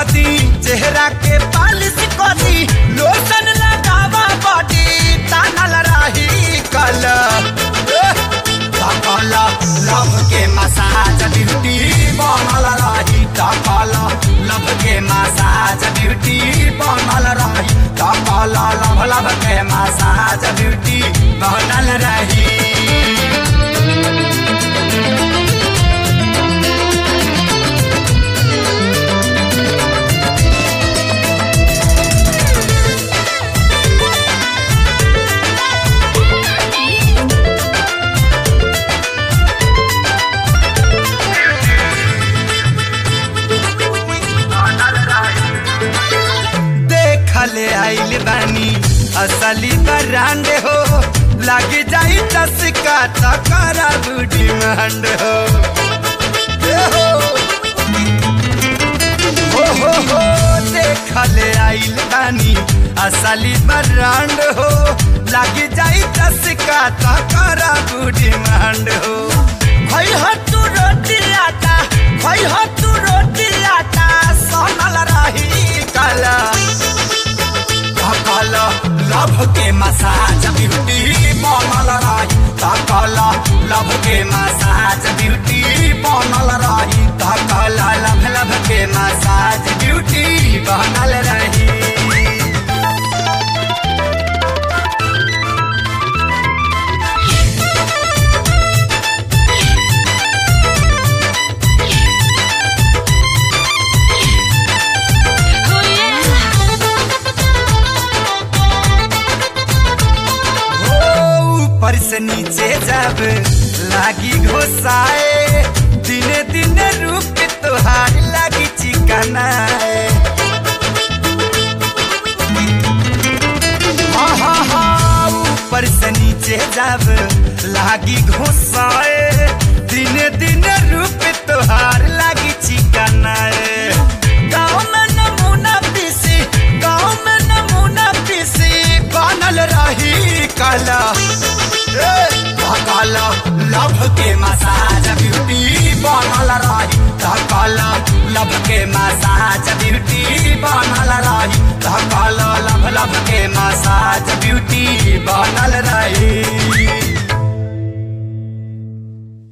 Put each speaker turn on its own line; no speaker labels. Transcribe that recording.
कदी चेहरा के पालिश कदी लोशन लगावा बॉडी तानल रही कल तकल लव के मसाज ड्यूटी बनल रही तकल लव के मसाज ड्यूटी बनल रही तकल लव लव के मसाज ड्यूटी बनल रही देखले आइल बानी असली ब्रांड हो लग जाई चस्का तकरा डिमांड हो ए हो हो हो हो देखले आइल बानी असली ब्रांड हो लग जाई चस्का तकरा डिमांड हो भाई हो तू रोटी आटा भाई हो तू रोटी आटा सोनल रही कला तकल लभ के मसाज ब्यूटी बनल रही तकल लभ के मसाज ब्यूटी बनल रही तकल लभ लभ के मसाज ब्यूटी बनल रही ऊपर से नीचे जब लागी घोसाए दिने दिने रूप तोहार लागी चिकनाए हाँ हाँ हाँ ऊपर से नीचे जब लागी घोसाए दिने दिने रूप तोहार लागी चिकनाए गाँव में नमूना पीसी गाँव में नमूना पीसी बनल रही कला काला लभ के मसाज ब्यूटी बनल रही काला लभ के मसाज ब्यूटी बनल रही काला लभ लभ के मसाज ब्यूटी बनल रही